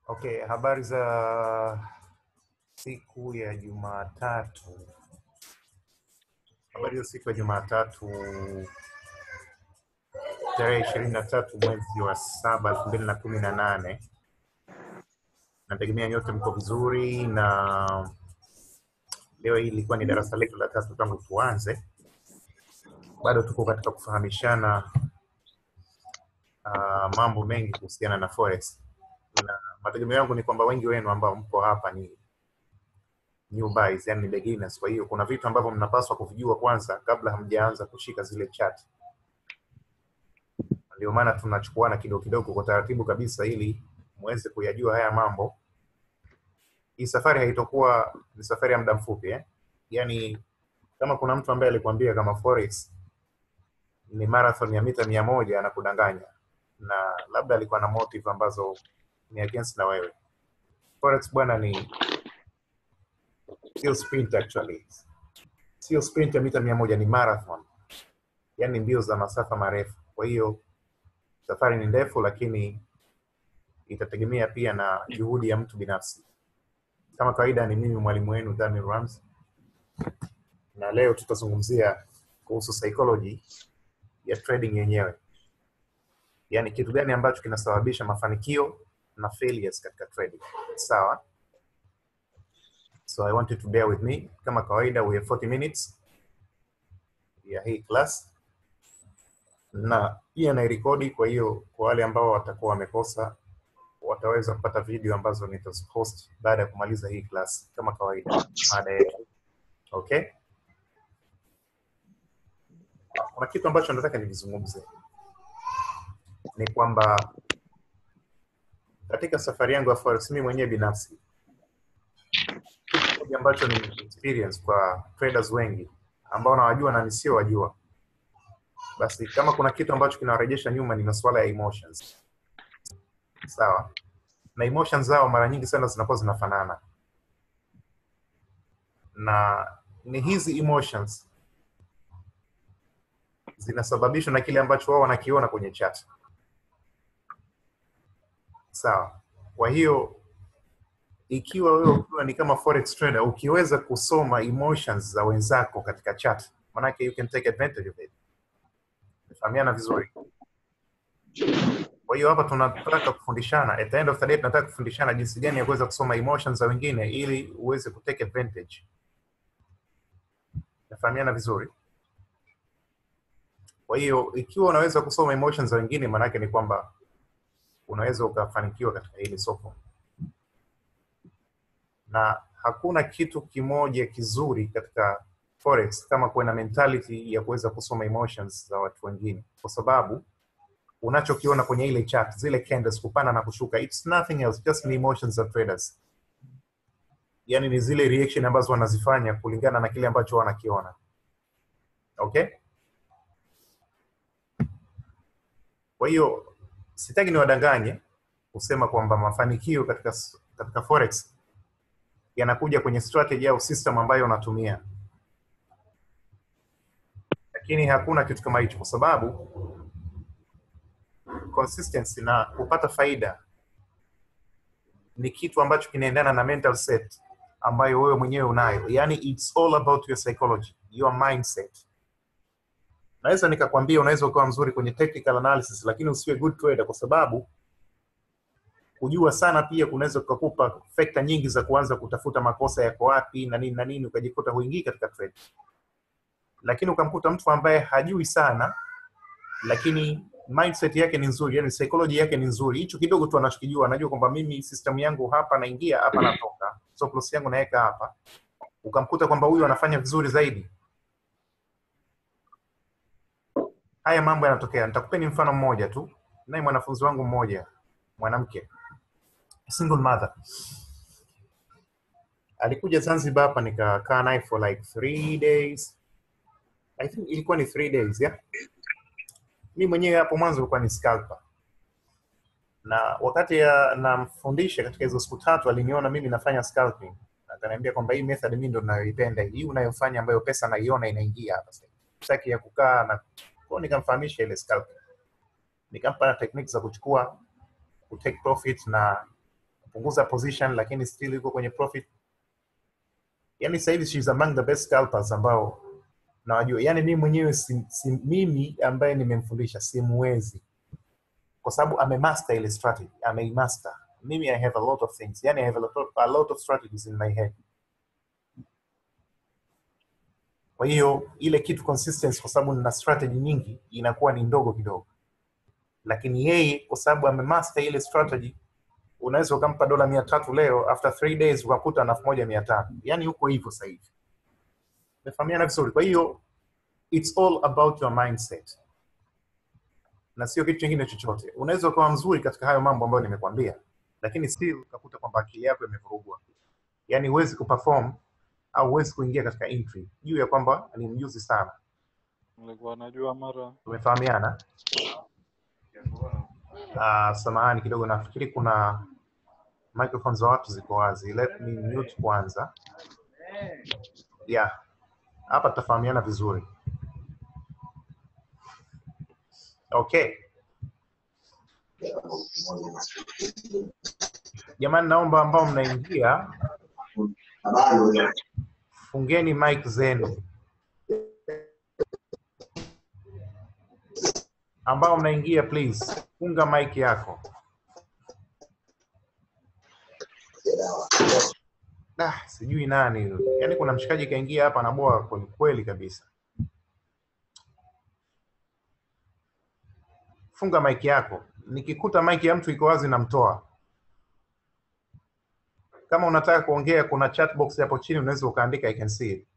Okay, habari za siku ya Jumatatu. Habari za siku ya Jumatatu tarehe ishirini na tatu mwezi wa saba elfu mbili na kumi na nane. Nategemea nyote mko vizuri, na leo hii ilikuwa ni darasa letu la tatu tangu tuanze. Bado tuko katika kufahamishana uh, mambo mengi kuhusiana na forex na mategemeo yangu ni kwamba wengi wenu ambao mko hapa ni new buys, yani ni beginners. Kwa hiyo kuna vitu ambavyo mnapaswa kuvijua kwanza kabla hamjaanza kushika zile chat. Ndio maana tunachukuana kidogo kidogo kwa taratibu kabisa, ili muweze kuyajua haya mambo. Hii safari haitokuwa ni safari ya muda mfupi eh? Yani kama kuna mtu ambaye alikwambia kama forex ni marathon ya mita mia moja anakudanganya, na labda alikuwa na motive ambazo ni against na wewe. Forex bwana ni sio sprint actually, sio sprint ya mita mia moja, ni marathon, yani mbio za masafa marefu. Kwa hiyo safari ni ndefu, lakini itategemea pia na juhudi ya mtu binafsi. Kama kawaida, ni mimi mwalimu wenu Daniel Rams, na leo tutazungumzia kuhusu psychology ya trading yenyewe, yaani kitu gani ambacho kinasababisha mafanikio na failures katika trading. Sawa? So I want you to bear with me. Kama kawaida we have 40 minutes ya hii class na pia nairekodi, kwa hiyo kwa wale ambao watakuwa wamekosa wataweza kupata video ambazo nitazipost baada ya kumaliza hii class kama kawaida mada yetu. Okay? Kuna kitu ambacho nataka nivizungumze ni kwamba katika safari yangu ya forex mimi mwenyewe binafsi kitu kimoja ambacho ni experience kwa traders wengi ambao nawajua na nisiowajua, basi kama kuna kitu ambacho kinawarejesha nyuma ni masuala ya emotions. Sawa, na emotions zao mara nyingi sana zinakuwa zinafanana, na ni hizi emotions zinasababishwa na kile ambacho wao wanakiona kwenye chat. Sawa. Kwa hiyo ikiwa wewe ukiwa ni kama forex trader, ukiweza kusoma emotions za wenzako katika chat, manake you can take advantage of it. Tumefahamiana vizuri? Kwa hiyo hapa tunataka kufundishana, at the end of the day tunataka kufundishana jinsi gani ya kuweza kusoma emotions za wengine ili uweze kutake advantage. Tumefahamiana vizuri? Kwa hiyo ikiwa unaweza kusoma emotions za wengine, maanake ni kwamba unaweza ukafanikiwa katika hili soko, na hakuna kitu kimoja kizuri katika forex kama kuwa na mentality ya kuweza kusoma emotions za watu wengine, kwa sababu unachokiona kwenye ile chart, zile candles kupanda na kushuka, it's nothing else, just ni emotions za traders. Yani ni zile reaction ambazo wanazifanya kulingana na kile ambacho wanakiona. Okay, kwa hiyo sitaki niwadanganye kusema kwamba mafanikio katika katika forex yanakuja kwenye strategy au system ambayo unatumia, lakini hakuna kitu kama hicho, kwa sababu consistency na kupata faida ni kitu ambacho kinaendana na mental set ambayo wewe mwenyewe unayo, yani it's all about your psychology, your mindset naweza nikakwambia unaweza ukawa mzuri kwenye technical analysis lakini usiwe good trader, kwa sababu kujua sana pia kunaweza kukupa fakta nyingi za kuanza kutafuta makosa yako wapi na nini na nini, ukajikuta huingii katika trade. Lakini ukamkuta mtu ambaye hajui sana, lakini mindset yake ni nzuri, yani psychology yake ni nzuri, hicho kidogo tu anachokijua, anajua kwamba mimi system yangu hapa naingia hapa natoka, stop loss yangu naweka hapa, ukamkuta kwamba huyu anafanya vizuri zaidi haya mambo yanatokea. Nitakupeni mfano mmoja tu, naye mwanafunzi wangu mmoja mwanamke, single mother, alikuja Zanzibar hapa, nikakaa naye for like three days, I think ilikuwa ni three days yeah. Mi mwenyewe hapo mwanzo ilikuwa ni scalper, na wakati ya namfundisha katika hizo siku tatu, aliniona mimi nafanya scalping, akaniambia kwamba hii method mimi ndo ninayoipenda, hii unayofanya ambayo pesa naiona inaingia hapa sasa, sitaki ya kukaa na kwa nikamfahamisha ile scalping, nikampa na techniques za kuchukua ku take profit na amepunguza position lakini still yuko kwenye profit yani sasa hivi she's among the best scalpers ambao nawajua yani mimi mwenyewe si, si, mimi ambaye nimemfundisha simwezi kwa sababu amemaster ile strategy ameimaster mimi i have a lot of things yani i have a lot of, a lot of strategies in my head kwa hiyo ile kitu consistency kwa sababu nina strategy nyingi inakuwa ni ndogo kidogo lakini yeye kwa sababu amemaster ile strategy unaweza ukampa dola mia tatu leo after three days ukakuta na elfu moja mia tano yani huko hivyo sasa hivi umefahamiana vizuri kwa hiyo it's all about your mindset na sio kitu kingine chochote unaweza ukawa mzuri katika hayo mambo ambayo nimekwambia lakini still ukakuta kwamba akili yako imevurugwa yani huwezi kuperform au huwezi kuingia katika entry juu ya kwamba ni mjuzi sana nilikuwa najua mara tumefahamiana uh, samahani kidogo nafikiri kuna microphone za watu ziko wazi let me mute kwanza yeah hapa tutafahamiana vizuri okay jamani naomba ambao mnaingia fungeni mic zenu ambao mnaingia please funga mic yako ah, sijui nani huyo. yaani kuna mshikaji kaingia hapa anaboa kweli kweli kabisa funga mic yako nikikuta mic ya mtu iko wazi namtoa kama unataka kuongea kuna chat box hapo chini unaweza ukaandika i can see it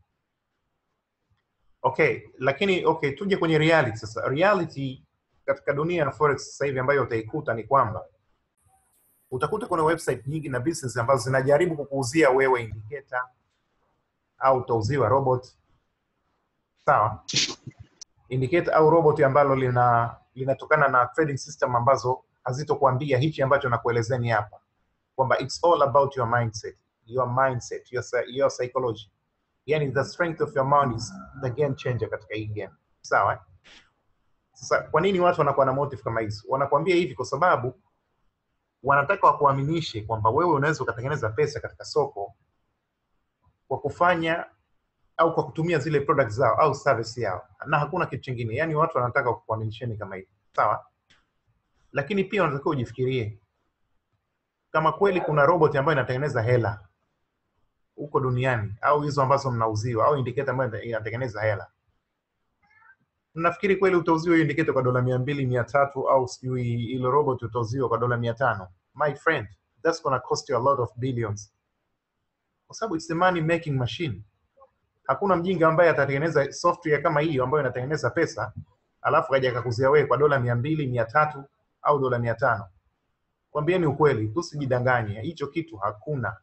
okay lakini okay tuje kwenye reality sasa reality katika dunia ya forex sasa hivi ambayo utaikuta ni kwamba utakuta kuna website nyingi na business ambazo zinajaribu kukuuzia wewe indicator au utauziwa robot sawa indicator au robot ambalo lina linatokana na trading system ambazo hazitokuambia hichi ambacho nakuelezeni hapa kwamba it's all about your mindset your mindset your, psy- your psychology yani the strength of your mind is the game changer katika hii game sawa eh? sasa kwa nini watu wanakuwa na motive kama hizo wanakuambia hivi kwa sababu wanataka wakuaminishe kwamba wewe unaweza ukatengeneza pesa katika soko kwa kufanya au kwa kutumia zile products zao au service yao na hakuna kitu chingine yani watu wanataka kukuaminisheni kama hivi sawa lakini pia unatakiwa ujifikirie kama kweli kuna robot ambayo inatengeneza hela huko duniani au hizo ambazo mnauziwa au indicator ambayo inatengeneza hela mnafikiri kweli utauziwa hiyo indicator kwa dola mia mbili mia tatu au sijui ile robot utauziwa kwa dola mia tano my friend that's gonna cost you a lot of billions kwa sababu it's a money making machine hakuna mjinga ambaye atatengeneza software kama hiyo ambayo inatengeneza pesa alafu kaja akakuzia wewe kwa dola mia mbili mia tatu au dola mia tano kwambieni ukweli tusijidanganye hicho kitu hakuna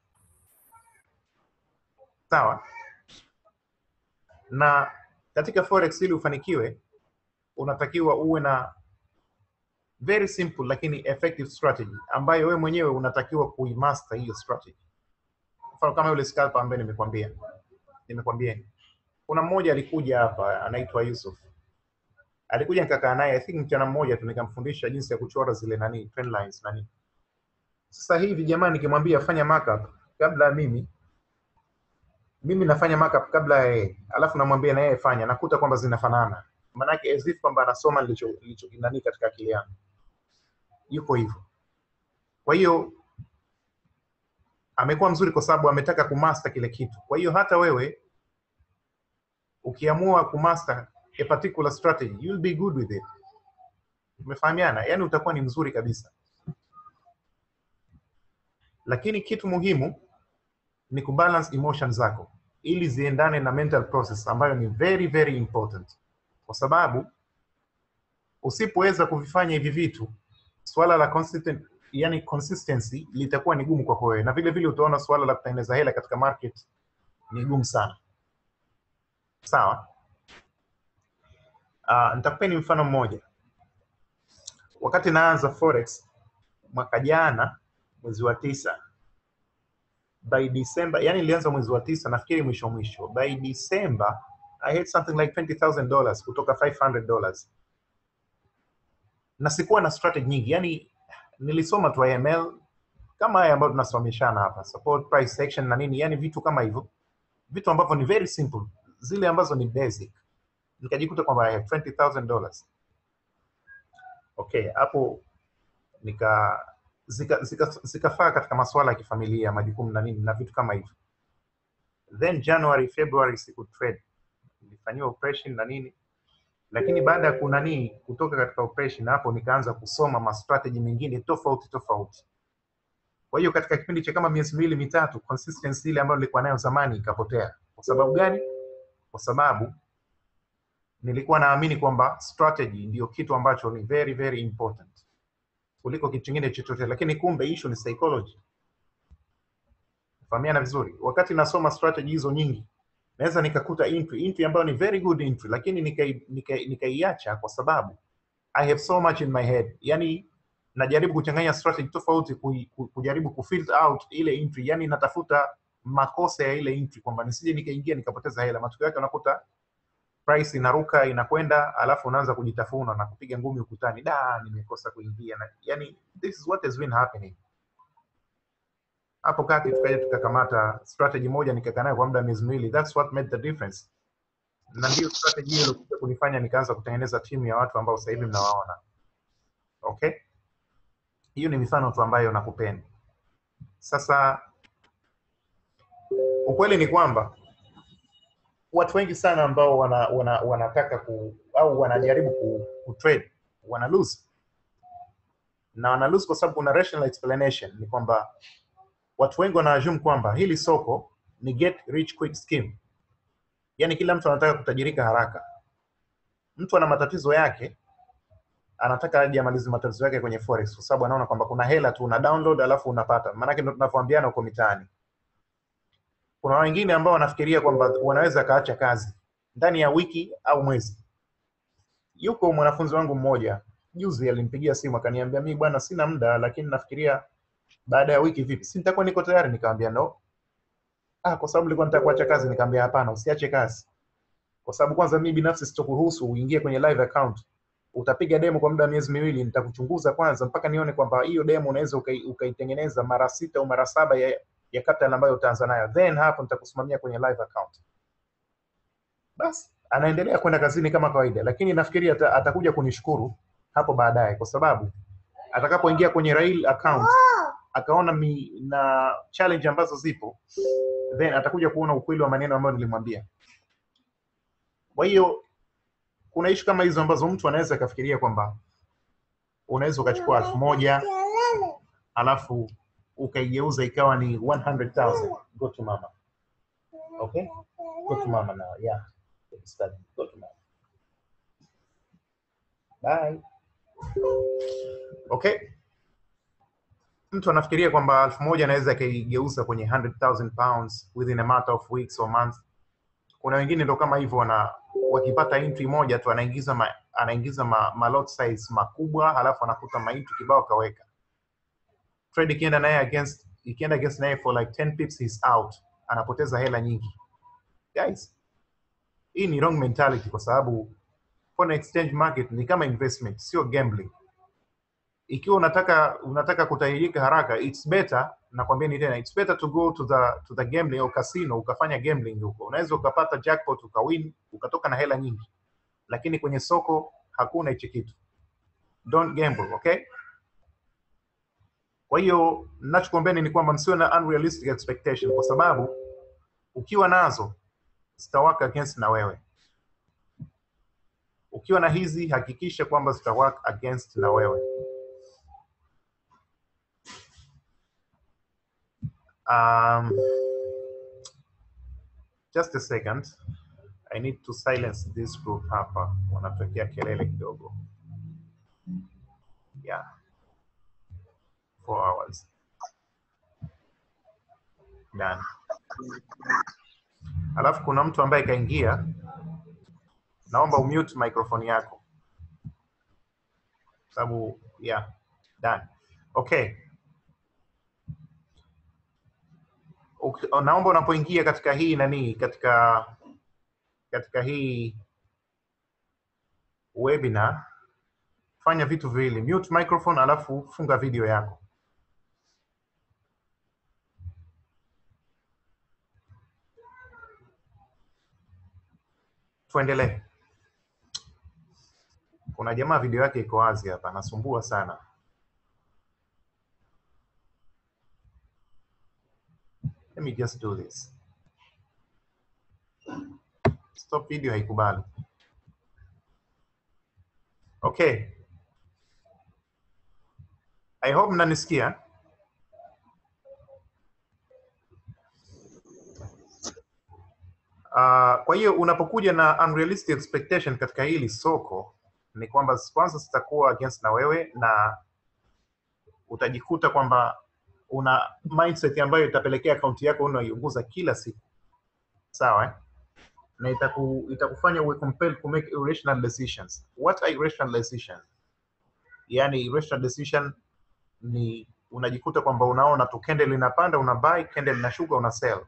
sawa na katika forex ili ufanikiwe unatakiwa uwe na very simple lakini effective strategy ambayo wewe mwenyewe unatakiwa kuimaster hiyo strategy mfano kama yule scalper ambaye nimekwambia nimekwambieni kuna mmoja alikuja hapa anaitwa Yusuf alikuja nikakaa naye I think mchana mmoja tu nikamfundisha jinsi ya kuchora zile nani trend lines nani sasa hivi jamani nikimwambia fanya markup kabla ya mimi mimi nafanya markup kabla ya yeye alafu namwambia na yeye fanya nakuta kwamba zinafanana maanake as if kwamba anasoma nilicho nilicho nani katika akili yangu yuko hivyo kwa hiyo amekuwa mzuri kwa sababu ametaka kumaster kile kitu kwa hiyo hata wewe ukiamua kumaster a particular strategy you'll be good with it umefahamiana yani utakuwa ni mzuri kabisa lakini kitu muhimu ni kubalance emotion zako ili ziendane na mental process ambayo ni very very important kwa sababu usipoweza kuvifanya hivi vitu swala la consistent, yani consistency litakuwa ni gumu kwako wewe na vile vile utaona swala la kutengeneza hela katika market ni gumu sana sawa uh, nitakupeni mfano mmoja wakati naanza forex mwaka jana mwezi wa tisa by December, yani nilianza mwezi wa tisa nafikiri mwisho mwisho. By December I had something like $20,000 kutoka $500 na sikuwa na strategy nyingi, yani nilisoma tu IML kama haya ambayo tunasomeshana hapa support price action na nini yani vitu kama hivyo vitu ambavyo ni very simple zile ambazo ni basic nikajikuta kwamba I have 20000 dollars okay hapo nika zikafaa zika, zika zikafaa katika masuala ya kifamilia majukumu na nini na vitu kama hivyo then january february siku trade nilifanyiwa operation na nini lakini baada ya kunanii kutoka katika operation hapo nikaanza kusoma ma strategy mengine tofauti tofauti kwa hiyo katika kipindi cha kama miezi miwili mitatu consistency ile ambayo nilikuwa nayo zamani ikapotea kwa sababu gani kwa sababu nilikuwa naamini kwamba strategy ndio kitu ambacho ni very very important kuliko kitu kingine chochote lakini kumbe issue ni psychology fahamiana vizuri wakati nasoma strategy hizo nyingi naweza nikakuta entry entry ambayo ni very good entry lakini nikai- nikai- nikaiacha kwa sababu i have so much in my head yani najaribu kuchanganya strategy tofauti kui- ku- kujaribu kufilter out ile entry yani natafuta makosa ya ile entry kwamba nisije nikaingia nikapoteza hela matokeo yake unakuta price inaruka inakwenda alafu unaanza kujitafuna na kupiga ngumi ukutani da nimekosa kuingia na yani this is what has been happening hapo kati tukaja tukakamata strategy moja nikakaa nayo kwa muda wa miezi miwili that's what made the difference na ndio strategy hiyo ilikuja kunifanya nikaanza kutengeneza timu ya watu ambao sasa hivi mnawaona okay hiyo ni mifano tu ambayo nakupenda sasa ukweli ni kwamba watu wengi sana ambao wana, wana, wanataka ku au wanajaribu ku, ku trade wana lose na wana lose kwa sababu kuna rational explanation ni kwamba watu wengi wana assume kwamba hili soko ni get rich quick scheme yaani kila mtu anataka kutajirika haraka mtu ana matatizo yake anataka aje amalize matatizo yake kwenye forex kwa sababu anaona kwamba kuna hela tu una download alafu unapata maanake ndo tunavyoambiana huko mitaani kuna wengine ambao wanafikiria kwamba wanaweza kaacha kazi ndani ya wiki au mwezi yuko mwanafunzi wangu mmoja juzi alimpigia simu akaniambia mi bwana sina muda lakini nafikiria baada ya wiki vipi si nitakuwa niko tayari nikamwambia no ah kwa sababu nilikuwa nataka kuacha kazi nikamwambia hapana usiache kazi kwa sababu kwanza mimi binafsi sitokuruhusu uingie kwenye live account utapiga demo kwa muda wa miezi miwili nitakuchunguza kwanza mpaka nione kwamba hiyo demo unaweza ukai- ukaitengeneza mara sita au mara saba ya, ya capital ambayo utaanza nayo then hapo nitakusimamia kwenye live account basi anaendelea kwenda kazini kama kawaida lakini nafikiri ata, atakuja kunishukuru hapo baadaye kwa sababu atakapoingia kwenye rail account akaona mi, na challenge ambazo zipo then atakuja kuona ukweli wa maneno ambayo nilimwambia kwa hiyo kuna ishu kama hizo ambazo mtu anaweza akafikiria kwamba unaweza ukachukua elfu moja alafu ukaigeuza ikawa ni 100,000 go to mama okay go to mama now yeah Study. go to mama bye okay mtu anafikiria kwamba elfu moja anaweza akaigeuza kwenye 100,000 pounds within a matter of weeks or months kuna wengine ndo kama hivyo wana wakipata entry moja tu anaingiza ma, anaingiza ma, ma lot size makubwa halafu anakuta ma entry kibao kaweka trade ikienda naye against ikienda against naye for like 10 pips he's out anapoteza hela nyingi guys hii ni wrong mentality kwa sababu foreign exchange market ni kama investment sio gambling ikiwa unataka unataka kutajirika haraka it's better nakwambia ni tena it's better to go to the to the gambling au casino ukafanya gambling huko unaweza ukapata jackpot ukawin ukatoka na hela nyingi lakini kwenye soko hakuna hichi kitu don't gamble okay kwa hiyo ninachokuambieni ni kwamba msiwe na unrealistic expectation kwa sababu ukiwa nazo zitawaka against na wewe ukiwa na hizi hakikisha kwamba zitawaka against na wewe Um, just a second. I need to silence this group hapa. Wanatokea kelele kidogo. Yeah. Four hours. Done. Alafu kuna mtu ambaye kaingia. Naomba umute microphone yako. Sababu yeah. Done. Okay. Uk- naomba unapoingia katika hii nani katika katika hii webinar fanya vitu viwili mute microphone alafu funga video yako tuendelee. Kuna jamaa video yake iko wazi hapa, anasumbua sana. Let me just do this. Stop video haikubali. Okay. I hope mnanisikia. Uh, kwa hiyo unapokuja na unrealistic expectation katika hili soko ni kwamba kwanza zitakuwa against na wewe na utajikuta kwamba una mindset ambayo itapelekea akaunti yako unaiunguza kila siku sawa eh? na itaku, itakufanya uwe compelled to make irrational decisions what are irrational decisions yani irrational decision ni unajikuta kwamba unaona tu candle inapanda una buy candle inashuka una sell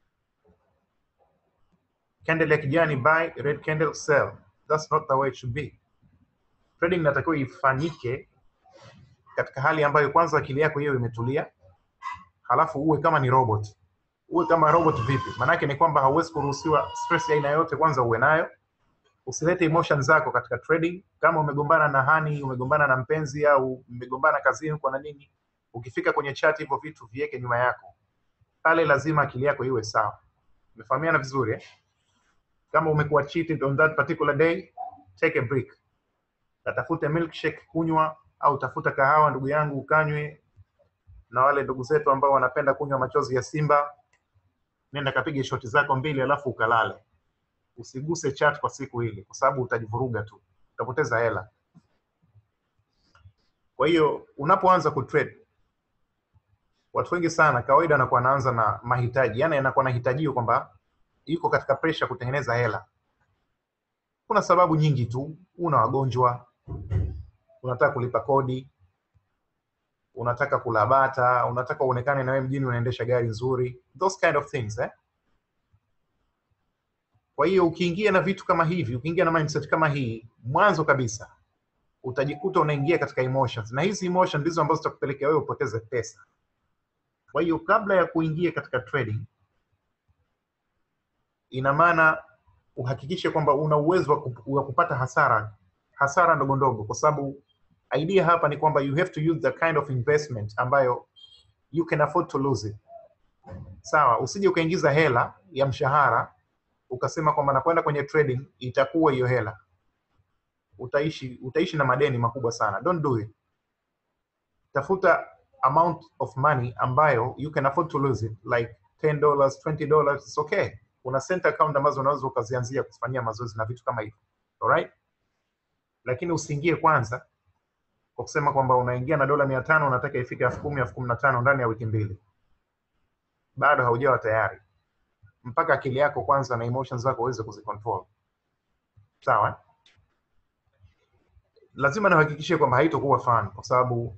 candle ya kijani buy red candle sell that's not the way it should be trading inatakiwa ifanyike katika hali ambayo kwanza akili yako hiyo imetulia halafu uwe kama ni robot uwe kama robot vipi maanake ni kwamba hauwezi kuruhusiwa stress ya aina yote kwanza uwe nayo usilete emotion zako katika trading kama umegombana na hani umegombana na mpenzi au umegombana kazini kwa na nini ukifika kwenye chat hivyo vitu viweke nyuma yako pale lazima akili yako iwe sawa umefahamiana vizuri eh? kama umekuwa cheated on that particular day take a break katafute milkshake kunywa au tafuta kahawa ndugu yangu ukanywe na wale ndugu zetu ambao wanapenda kunywa machozi ya simba nenda kapige shoti zako mbili alafu ukalale usiguse chat kwa siku hili kwa sababu utajivuruga tu utapoteza hela kwa hiyo unapoanza kutrade watu wengi sana kawaida wanakuwa wanaanza na mahitaji yani anakuwa nahitajio kwamba yuko katika pressure kutengeneza hela kuna sababu nyingi tu una wagonjwa unataka kulipa kodi unataka kula bata unataka uonekane na wewe mjini unaendesha gari nzuri those kind of things eh? kwa hiyo ukiingia na vitu kama hivi ukiingia na mindset kama hii mwanzo kabisa utajikuta unaingia katika emotions na hizi emotions ndizo ambazo zitakupelekea wewe upoteze pesa kwa hiyo kabla ya kuingia katika trading ina maana uhakikishe kwamba una uwezo wa kup- wa kupata hasara hasara ndogo ndogo kwa sababu idea hapa ni kwamba you have to use the kind of investment ambayo you can afford to lose it sawa usije ukaingiza hela ya mshahara ukasema kwamba nakwenda kwenye trading itakuwa hiyo hela utaishi utaishi na madeni makubwa sana don't do it tafuta amount of money ambayo you can afford to lose it like 10 dollars 20 dollars it's okay kuna center account ambazo unaweza ukazianzia kufanyia mazoezi na vitu kama hivyo alright lakini usiingie kwanza kwa kusema kwamba unaingia na dola mia tano unataka ifike elfu kumi elfu kumi na tano ndani ya wiki mbili bado haujawa tayari mpaka akili yako kwanza na emotions zako uweze kuzicontrol sawa eh? lazima nihakikishie kwamba haitokuwa fun kwa sababu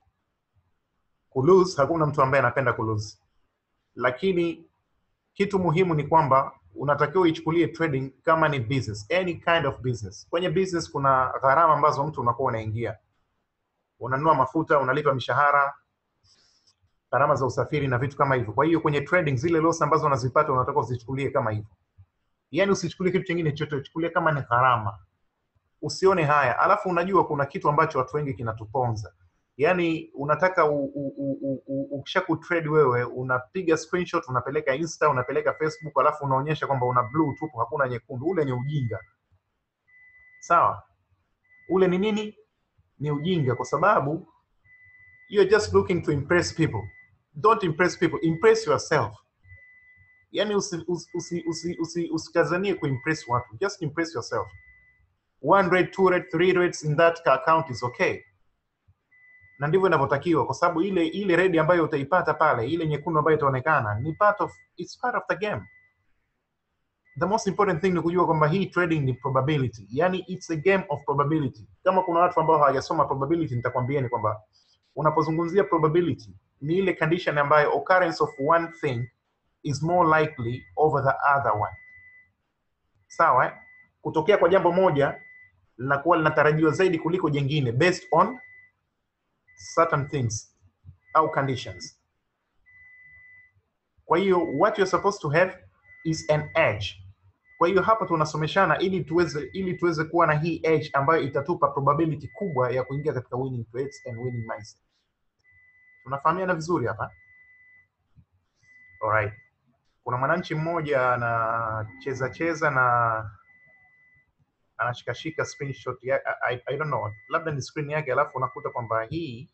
kulose hakuna mtu ambaye anapenda kulose lakini kitu muhimu ni kwamba unatakiwa uichukulie trading kama ni business any kind of business kwenye business kuna gharama ambazo mtu unakuwa unaingia unanunua mafuta unalipa mishahara gharama za usafiri na vitu kama hivyo kwa hiyo kwenye trading zile loss ambazo unazipata unatakiwa uzichukulie kama hivyo yaani usichukulie kitu kingine chochote uchukulie kama ni gharama usione haya alafu unajua kuna kitu ambacho watu wengi kinatuponza yaani unataka u- u- u- u- u- ukisha kutrade wewe unapiga screenshot unapeleka insta unapeleka facebook alafu unaonyesha kwamba una blue tupu hakuna nyekundu ule ni ujinga sawa ule ni nini ni ujinga kwa sababu you're just looking to impress people don't impress people impress yourself yani usikazanie usi, usi, usi, usi, usikazanie kuimpress watu just impress yourself one rate two rate three rates in that account is okay na ndivyo inavyotakiwa kwa sababu ile ile redi ambayo utaipata pale ile nyekundu ambayo itaonekana ni part of it's part of the game the most important thing ni kujua kwamba hii trading ni probability yani it's a game of probability kama kuna watu ambao hawajasoma probability nitakwambieni kwamba unapozungumzia probability ni ile condition ambayo occurrence of one thing is more likely over the other one sawa eh? kutokea kwa jambo moja linakuwa linatarajiwa zaidi kuliko jengine based on certain things au conditions kwa hiyo what you're supposed to have is an edge kwa hiyo hapa tunasomeshana ili tuweze ili tuweze kuwa na hii edge ambayo itatupa probability kubwa ya kuingia katika winning trades and winning mindset tunafahamiana vizuri hapa alright kuna mwananchi mmoja anacheza cheza na anashikashika screenshot ya, I, I, I don't know labda ni screen yake alafu unakuta kwamba hii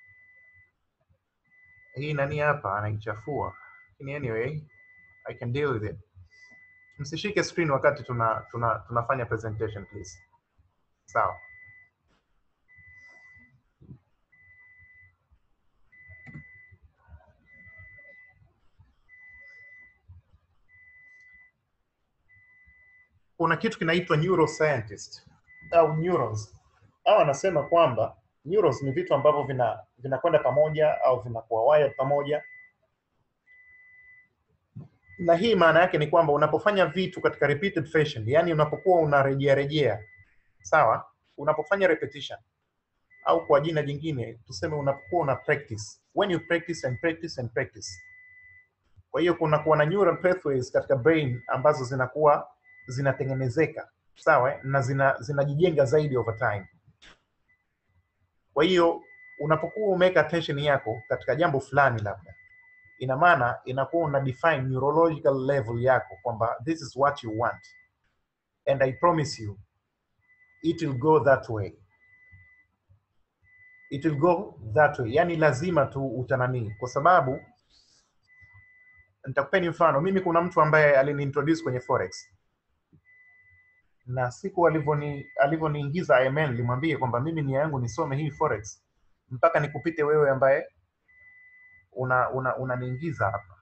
hii nani hapa anaichafua lakini anyway I can deal with it msishike screen wakati tuna, tuna tunafanya presentation please sawa kuna kitu kinaitwa neuroscientist au neurons au anasema kwamba neurons ni vitu ambavyo vina vinakwenda pamoja au vinakuwa wired pamoja na hii maana yake ni kwamba unapofanya vitu katika repeated fashion yani unapokuwa unarejea rejea sawa unapofanya repetition au kwa jina jingine tuseme unapokuwa una practice when you practice and practice and practice kwa hiyo kunakuwa na neural pathways katika brain ambazo zinakuwa zinatengenezeka sawa eh, na zina zinajijenga zaidi over time kwa hiyo unapokuwa umeweka attention yako katika jambo fulani labda ina maana inakuwa una define neurological level yako kwamba this is what you want and i promise you it will go that way it will go that way yani lazima tu utananii kwa sababu nitakupeni mfano mimi kuna mtu ambaye aliniintroduce kwenye forex na siku alivyoni alivyoniingiza IMN nilimwambia kwamba mimi nia yangu nisome hii forex mpaka nikupite wewe ambaye una una unaniingiza hapa.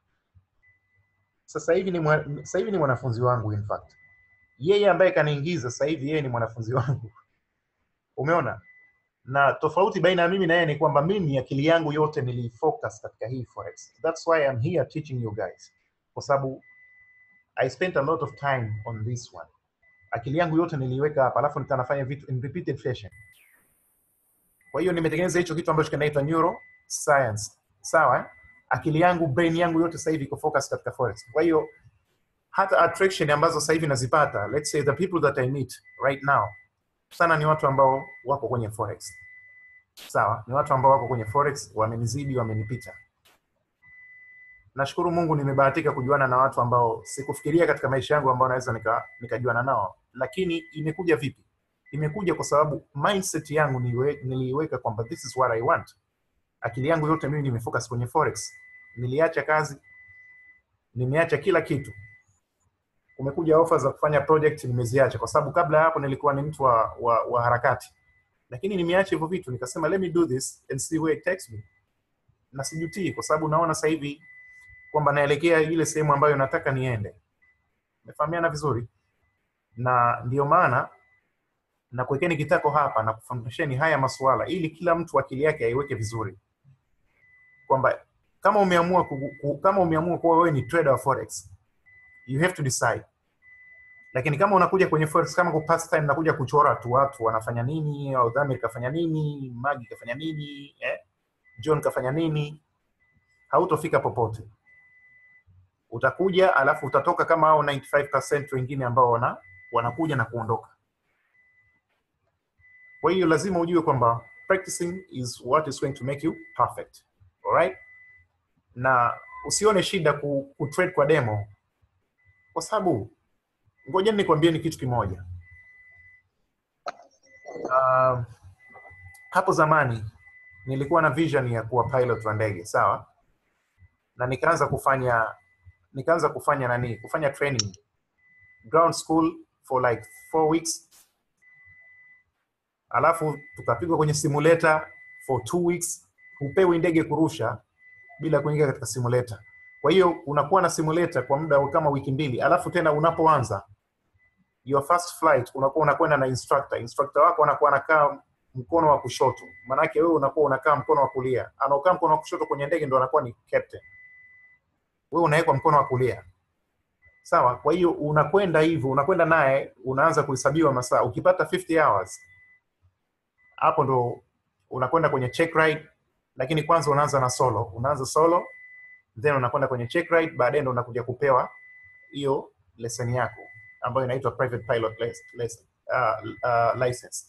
Sasa hivi ni mwa, sasa hivi ni mwanafunzi wangu in fact. Yeye ambaye kaniingiza sasa hivi yeye ni mwanafunzi wangu. Umeona? Na tofauti baina ya mimi na yeye ni kwamba mimi akili yangu yote nilifocus katika hii forex. That's why I'm here teaching you guys. Kwa sababu I spent a lot of time on this one akili yangu yote niliiweka hapa alafu nikanafanya vitu in repeated fashion kwa hiyo nimetengeneza hicho kitu ambacho kinaitwa neuroscience sawa eh? akili yangu brain yangu yote sasa hivi iko focus katika forex kwa hiyo hata attraction ambazo sasa hivi nazipata let's say the people that i meet right now sana ni watu ambao wako kwenye forex sawa ni watu ambao wako kwenye forex wamenizidi wamenipita nashukuru mungu nimebahatika kujuana na watu ambao sikufikiria katika maisha yangu ambao naweza nika, nikajuana nao lakini imekuja vipi imekuja kwa sababu mindset yangu niliwe- niliiweka kwamba this is what i want akili yangu yote mimi nimefocus kwenye forex niliacha kazi nimeacha kila kitu kumekuja ofa za kufanya project nimeziacha kwa sababu kabla ya hapo nilikuwa ni mtu wa, wa, wa harakati lakini nimeacha hivyo vitu nikasema let me do this and see where it takes me na sijutii kwa sababu naona sasa hivi kwamba naelekea ile sehemu ambayo nataka niende umefahamiana vizuri na ndio maana na kuwekeni kitako hapa na kufundisheni haya masuala ili kila mtu akili yake aiweke vizuri kwamba kama umeamua ku, ku, kama umeamua kuwa wewe ni trader wa forex you have to decide lakini kama unakuja kwenye forex kama kwa pastime nakuja kuchora tu watu wanafanya nini au Dhamir kafanya nini Magi kafanya nini eh? John kafanya nini hautofika popote utakuja alafu utatoka kama hao 95% wengine ambao wana wanakuja na kuondoka kwa hiyo lazima ujue kwamba practicing is what is going to make you perfect alright na usione shida ku, ku trade kwa demo kwa sababu ngoja nikwambie ni kitu kimoja uh, hapo zamani nilikuwa na vision ya kuwa pilot wa ndege sawa na nikaanza kufanya nikaanza kufanya nani kufanya training ground school for like four weeks alafu tukapigwa kwenye simulator for two weeks hupewi ndege kurusha bila kuingia katika simulator kwa hiyo unakuwa na simulator kwa muda kama wiki mbili alafu tena unapoanza your first flight unakuwa unakwenda na instructor instructor wako anakuwa anakaa mkono wa kushoto maanake wewe unakuwa unakaa mkono wa kulia anaokaa mkono wa kushoto kwenye ndege ndo anakuwa ni captain wewe unawekwa mkono wa kulia sawa kwa hiyo unakwenda hivyo unakwenda naye unaanza kuhesabiwa masaa ukipata 50 hours hapo ndo unakwenda kwenye check ride lakini kwanza unaanza na solo unaanza solo then unakwenda kwenye check ride baadaye ndo unakuja kupewa hiyo lesson yako ambayo inaitwa private pilot lic- lic- uh, uh, license.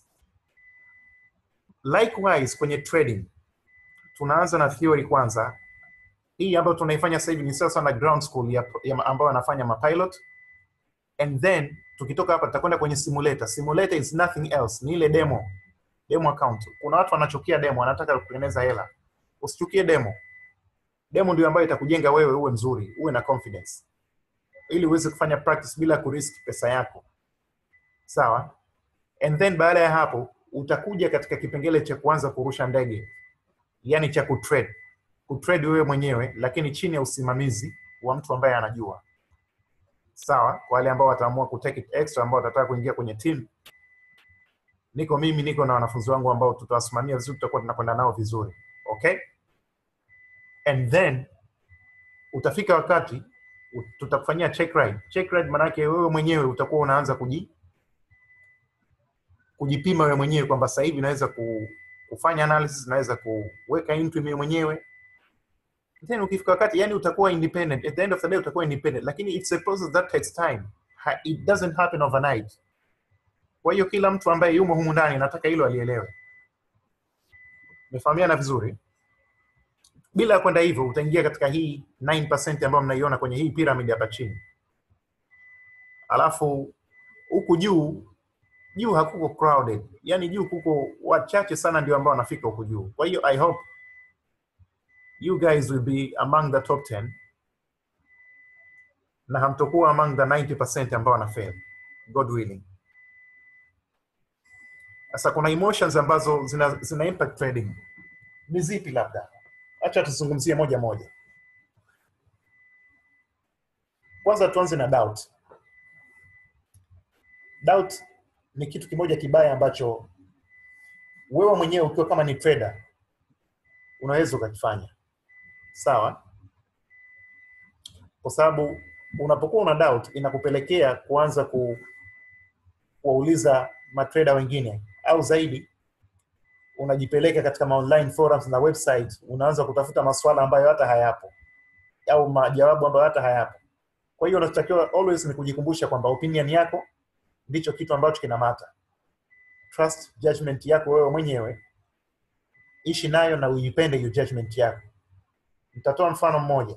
Likewise kwenye trading tunaanza na theory kwanza. Hii ambayo tunaifanya sasa hivi ni sasa na ground school ya, ya ambayo anafanya mapilot and then tukitoka hapa tutakwenda kwenye simulator. Simulator is nothing else, ni ile demo demo account. Kuna watu wanachukia demo, wanataka kutengeneza hela. Usichukie demo. Demo ndio ambayo itakujenga wewe uwe mzuri, uwe na confidence, ili uweze kufanya practice bila kurisk pesa yako, sawa? And then baada ya hapo utakuja katika kipengele cha kuanza kurusha ndege, yani cha kutrade. Kutrade wewe mwenyewe, lakini chini ya usimamizi wa mtu ambaye anajua, sawa? Kwa wale ambao wataamua kutake it extra, ambao watataka kuingia kwenye team niko mimi niko na wanafunzi wangu ambao tutawasimamia vizuri, tutakuwa tunakwenda nao vizuri okay. And then utafika wakati u- tutakufanyia check ride. Check ride maana yake wewe mwenyewe utakuwa unaanza kuji kujipima wewe mwenyewe kwamba sasa hivi naweza ku, kufanya analysis, naweza kuweka entry mimi mwenyewe. Then ukifika wakati yani utakuwa independent. At the end of the day utakuwa independent, lakini it's a process that takes time. Ha, it doesn't happen overnight. Kwa hiyo kila mtu ambaye yumo humu ndani nataka hilo alielewe. Umefahamiana vizuri? Bila kwenda hivyo utaingia katika hii 9% ambayo mnaiona kwenye hii pyramid hapa chini. Alafu huku juu juu hakuko crowded. Yaani juu kuko wachache sana ndio ambao wanafika huku juu. Kwa hiyo I hope you guys will be among the top 10 na hamtokuwa among the 90% ambao wana fail. God willing. Sasa kuna emotions ambazo zina, zina impact trading. Ni zipi labda? Acha tuzungumzie moja moja. Kwanza tuanze na doubt. Doubt ni kitu kimoja kibaya ambacho wewe mwenyewe ukiwa kama ni trader unaweza ukakifanya. Sawa? Kwa sababu unapokuwa una doubt inakupelekea kuanza ku, kuwauliza matrader wengine au zaidi unajipeleka katika ma online forums na website unaanza kutafuta maswala ambayo hata hayapo au majawabu ambayo hata hayapo kwa hiyo unachotakiwa always ni kujikumbusha kwamba opinion yako ndicho kitu ambacho kina mata trust judgment yako wewe mwenyewe ishi nayo na uipende hiyo judgment yako nitatoa mfano mmoja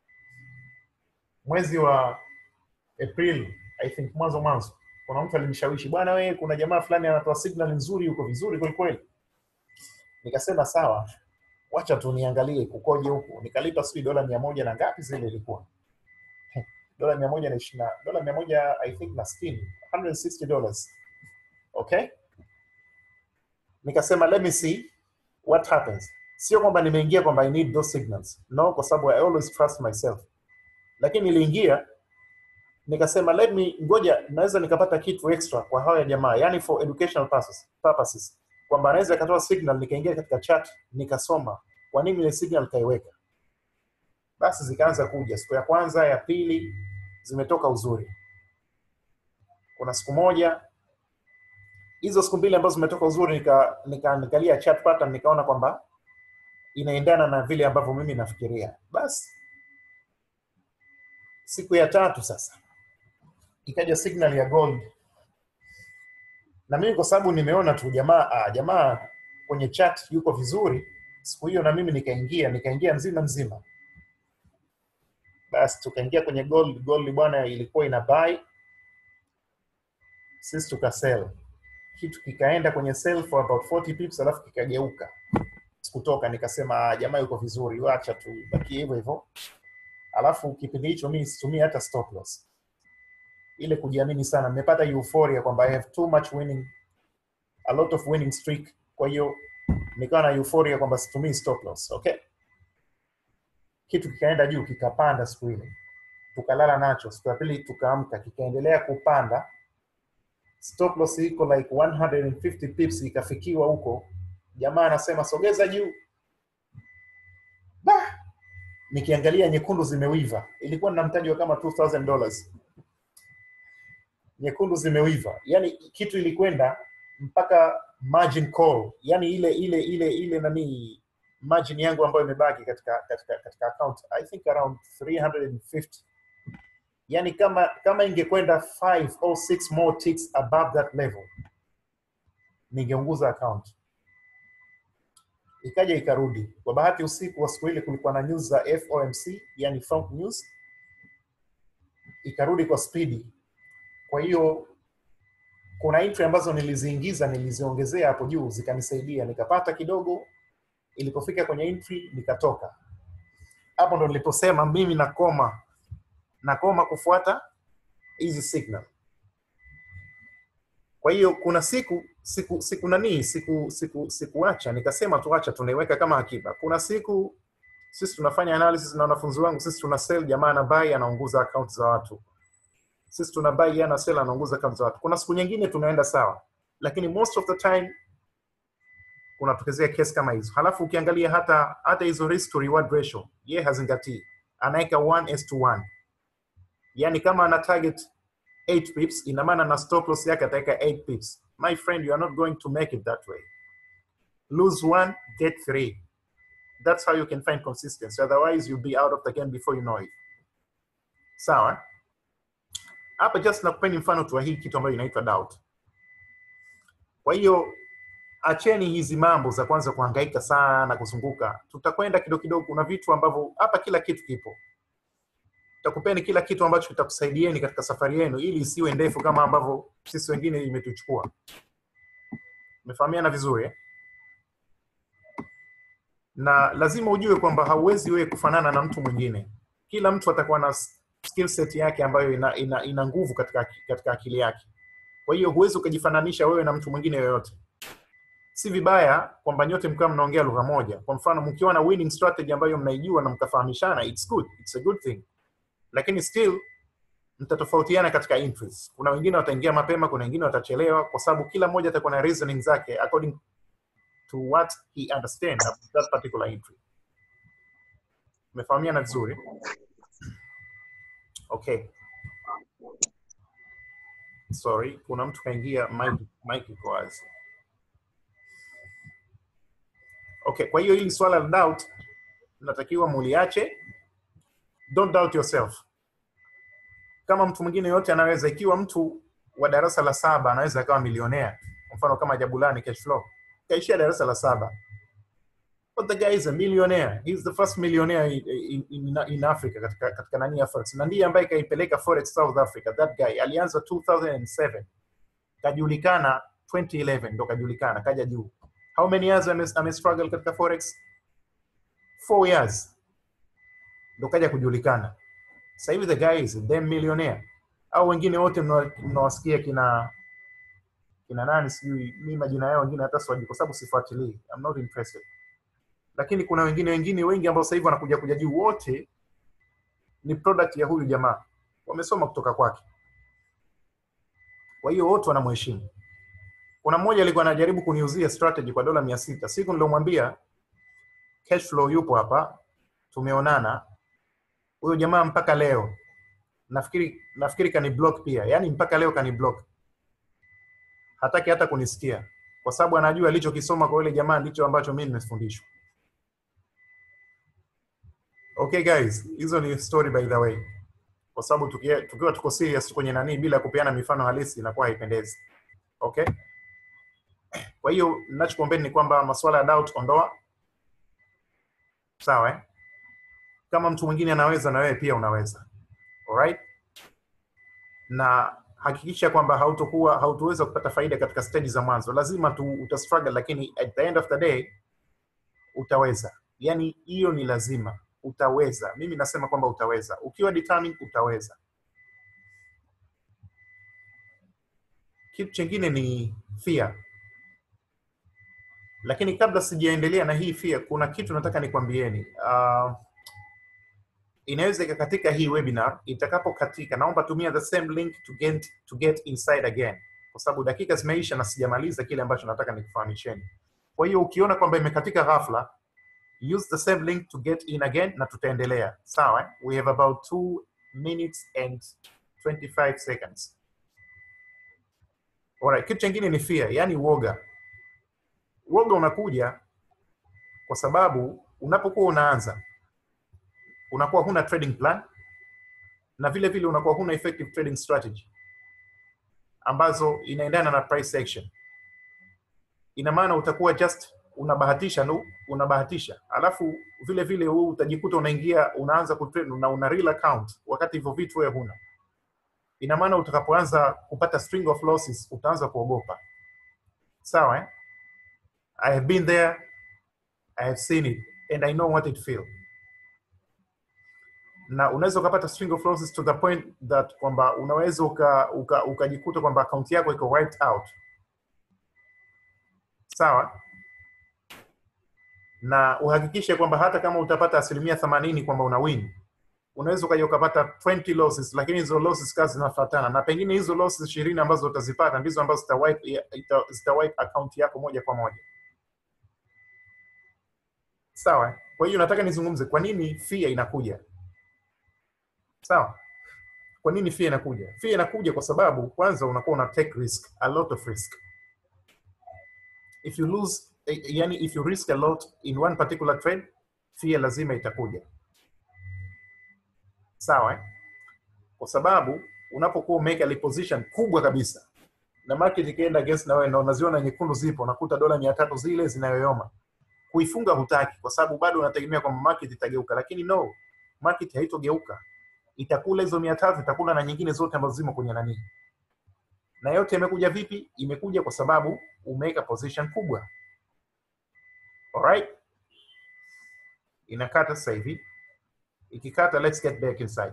mwezi wa april i think mwanzo mwanzo kuna mtu alinishawishi bwana wewe kuna jamaa fulani anatoa signal nzuri yuko vizuri kweli kweli nikasema sawa wacha tu niangalie kukoje huku nikalipa sijui dola mia moja na ngapi zile ilikuwa dola mia moja na ishirini na- dola mia moja i think na sitini 160 dollars okay nikasema let me see what happens sio kwamba nimeingia kwamba i need those signals no kwa sababu i always trust myself lakini niliingia nikasema let me ngoja naweza nikapata kitu extra kwa hawa jamaa yani for educational purposes, purposes kwamba anaweza akatoa signal nikaingia katika chat nikasoma kwa nini ile signal kaiweka basi zikaanza kuja siku ya kwanza ya pili zimetoka uzuri kuna siku moja hizo siku mbili ambazo zimetoka uzuri nika, nika, nikalia chat pattern nikaona kwamba inaendana na vile ambavyo mimi nafikiria basi siku ya tatu sasa ikaja signal ya gold na mimi kwa sababu nimeona tu jamaa ah, jamaa kwenye chat yuko vizuri siku hiyo na mimi nikaingia nikaingia mzima mzima basi tukaingia kwenye gold gold bwana ilikuwa ina buy sisi tukasell kitu kikaenda kwenye sell for about 40 pips alafu kikageuka sikutoka nikasema ah, jamaa yuko vizuri wacha tu baki hivyo hivyo alafu kipindi hicho mimi situmii hata stop loss ile kujiamini sana nimepata euphoria kwamba i have too much winning a lot of winning streak kwa hiyo nikawa na euphoria kwamba situmii stop loss okay kitu kikaenda juu kikapanda siku ile tukalala nacho siku ya pili tukaamka kikaendelea kupanda stop loss iko like 150 pips ikafikiwa huko jamaa anasema sogeza juu bah! nikiangalia nyekundu zimewiva ilikuwa na mtaji wa kama 2000 dollars nyekundu zimewiva yani kitu ilikwenda mpaka margin call yani ile ile ile ile nani margin yangu ambayo imebaki katika katika katika account i think around 350 yani kama kama ingekwenda 5 or 6 more ticks above that level ningeunguza account ikaja ikarudi kwa bahati usiku wa siku ile kulikuwa na news za FOMC yani Funk News ikarudi kwa spidi kwa hiyo kuna entry ambazo niliziingiza niliziongezea hapo juu zikanisaidia nikapata kidogo ilipofika kwenye entry nikatoka hapo ndo niliposema mimi nakoma nakoma kufuata hizi signal kwa hiyo kuna siku siku siku nanii siku siku sikuacha nikasema tuacha tunaiweka kama akiba kuna siku sisi tunafanya analysis na wanafunzi wangu sisi tuna sell jamaa na buy anaunguza account za watu sisi tuna buy yeye ana sell anaunguza account za watu kuna siku nyingine tunaenda sawa lakini most of the time kunatokezea kesi kama hizo halafu ukiangalia hata hata hizo risk to reward ratio ye hazingatii anaweka 1 is to 1 yani kama ana target 8 pips ina maana na stop loss yake ataweka 8 pips my friend you are not going to make it that way lose one get three that's how you can find consistency otherwise you'll be out of the game before you know it sawa hapa just nakupeni mfano tu wa hii kitu ambayo inaitwa doubt kwa hiyo acheni hizi mambo za kwanza kuhangaika sana kuzunguka tutakwenda kidogo kidogo kuna vitu ambavyo hapa kila kitu kipo takupeni kila kitu ambacho kitakusaidieni katika safari yenu ili isiwe ndefu kama ambavyo sisi wengine imetuchukua umefahamiana vizuri eh? na lazima ujue kwamba hauwezi wewe kufanana na mtu mwingine kila mtu atakuwa na skill set yake ambayo ina, ina, ina nguvu katika, katika akili yake kwa hiyo huwezi ukajifananisha wewe na mtu mwingine yoyote si vibaya kwamba nyote mkawa mnaongea lugha moja kwa mfano mkiwa na winning strategy ambayo mnaijua na mkafahamishana it's good it's a good thing lakini still mtatofautiana katika entries kuna wengine wataingia mapema kuna wengine watachelewa kwa sababu kila mmoja atakuwa na reasoning zake according to what he understands about that particular entry umefahamiana vizuri okay sorry kuna mtu kaingia mic mic iko wazi okay kwa hiyo hili swala la doubt natakiwa muliache don't doubt yourself kama mtu mwingine yote anaweza ikiwa mtu wa darasa la saba anaweza akawa milionea kwa mfano kama jabulani cash flow kaishia darasa la saba but the guy is a millionaire he is the first millionaire in, in, in, in africa katika, katika nani ya forex na ndiye ambaye kaipeleka forex south africa that guy alianza 2007 kajulikana 2011 ndo kajulikana kaja juu how many years ame, ame struggle katika forex four years ndo kaja kujulikana sasa hivi the guy is a damn millionaire au wengine wote mnawasikia kina kina nani sijui mi majina yao wengine hata siwaji kwa sababu sifuatilii I'm not interested lakini kuna wengine wengine wengi ambao sasa hivi wanakuja kuja juu wote ni product ya huyu jamaa wamesoma kutoka kwake kwa hiyo wote wanamheshimu kuna mmoja alikuwa anajaribu kuniuzia strategy kwa dola mia sita siku nilomwambia cash flow yupo hapa tumeonana huyo jamaa mpaka leo nafikiri nafikiri kani block pia yaani mpaka leo kani block hataki hata kunisikia kwa sababu anajua alichokisoma kwa yule jamaa ndicho ambacho mimi nimefundishwa okay guys hizo ni story by the way kwa sababu tukiwa, tukiwa tuko serious kwenye nanii bila kupeana mifano halisi inakuwa haipendezi okay kwa hiyo ninachokuombeni ni kwamba masuala ya doubt ondoa sawa eh? kama mtu mwingine anaweza na wewe pia unaweza alright na hakikisha kwamba hautokuwa hautoweza kupata faida katika stage za mwanzo lazima tu utastruggle lakini at the end of the day utaweza yani hiyo ni lazima utaweza mimi nasema kwamba utaweza ukiwa determined utaweza kitu chingine ni fear lakini kabla sijaendelea na hii fear kuna kitu nataka nikwambieni uh, inaweza ikakatika hii webinar itakapokatika naomba tumia the same link to get, to get inside again kwa sababu dakika zimeisha na sijamaliza kile ambacho nataka nikufahamisheni kwa hiyo ukiona kwamba imekatika ghafla use the same link to get in again na tutaendelea sawa eh? we have about 2 minutes and 25 seconds Alright, kitu chingine ni fear yani uoga uoga unakuja kwa sababu unapokuwa unaanza unakuwa huna trading plan na vile vile unakuwa huna effective trading strategy ambazo inaendana na price action ina maana utakuwa just unabahatisha no, unabahatisha alafu vile vile huu utajikuta unaingia unaanza kutrade na una real account wakati hivyo vitu wewe huna ina maana utakapoanza kupata string of losses utaanza kuogopa sawa eh? i have been there i have seen it and i know what it feel na unaweza ukapata string of losses to the point that kwamba unaweza ukajikuta uka, uka ukajikuta kwamba akaunti yako iko wiped out sawa na uhakikishe kwamba hata kama utapata asilimia themanini kwamba una win unaweza ukaja ukapata 20 losses lakini hizo losses kazi zinafuatana na pengine hizo losses ishirini ambazo utazipata ndizo ambazo zita wipe, ita- zita wipe account yako moja kwa moja sawa kwa hiyo nataka nizungumze kwa nini fia inakuja sawa kwa nini fia inakuja fia inakuja kwa sababu kwanza unakuwa una take risk a lot of risk if you lose eh, yani if you risk a lot in one particular trade fear lazima itakuja sawa eh? kwa sababu unapokuwa umeweka ile position kubwa kabisa na market ikienda against na wewe na unaziona nyekundu zipo unakuta dola mia tatu zile zinayoyoma kuifunga hutaki kwa sababu bado unategemea kwamba market itageuka lakini no market haitogeuka itakula hizo mia tatu itakula na nyingine zote ambazo zimo kwenye nanii na yote imekuja vipi imekuja kwa sababu umeweka position kubwa alright inakata sasa hivi ikikata let's get back inside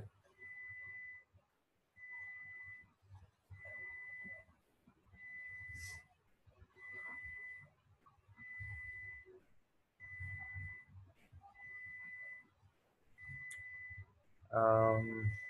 um,